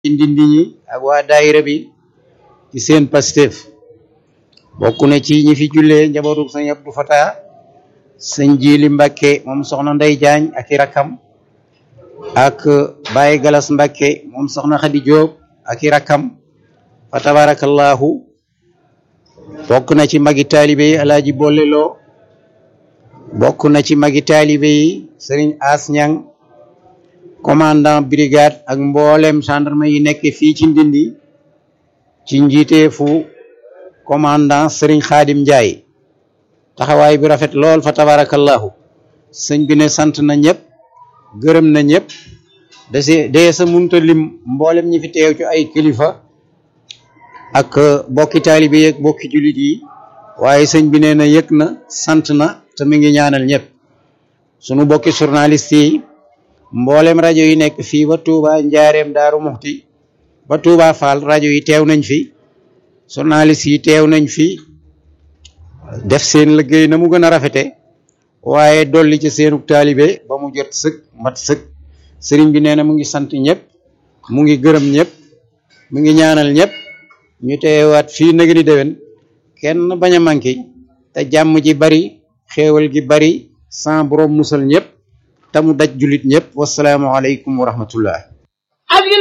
ndindi ñi ak waa daayira bi ci seen Pastef bokk na ci ñi fi jullee njabootu sëñ Abdou Fatah sëñ Jili Mbàkke moom soxna Ndey Jaañ ak i rakkam ak Baye Galas Mbàkke moom soxna Xadi Jóob ak i rakkam fa tabarakallahu bokk na ci magi taalibe yi alaaji bolleloo bokk na ci magi taalibe yi sëriñ As Ñang commandant brigade ak mboolem gendarme yi nekk fii ci Ndindi ci njiiteefu commandant sëriñ Xaadim Njaay taxawaay bi rafet lool fa tabarakallahu sëñ bi ne sant na ñëpp gërëm na ñëpp dase dee sa munta lim mboolem ñi fi teew ci ay kilifa ak bokki taalibe yi ak bokki jullit yi waaye sëñ bi nee na yëg na sant na te mi ngi ñaanal ñëpp sunu bokki journaliste yi mboolem rajo yi nekk fii ba Touba Njaareem Daaru Muxti ba Touba Fall rajo yi teew nañ fi journaliste yi teew nañ fi def seen liggéey na mu gën a rafete waaye dolli ci seenu taalibe ba mu jot sëkk mat sëkk sëriñ bi nee na mu ngi sant ñëpp mu ngi gërëm ñëpp mu ngi ñaanal ñëpp ñu teewaat fii nag ni déwén kenn bañ a manqué te jàmm ji bari xéewal gi bari sans borom musal ñëpp te mu daj jullit ñëpp wasalaamu aleykum wa rahmatullah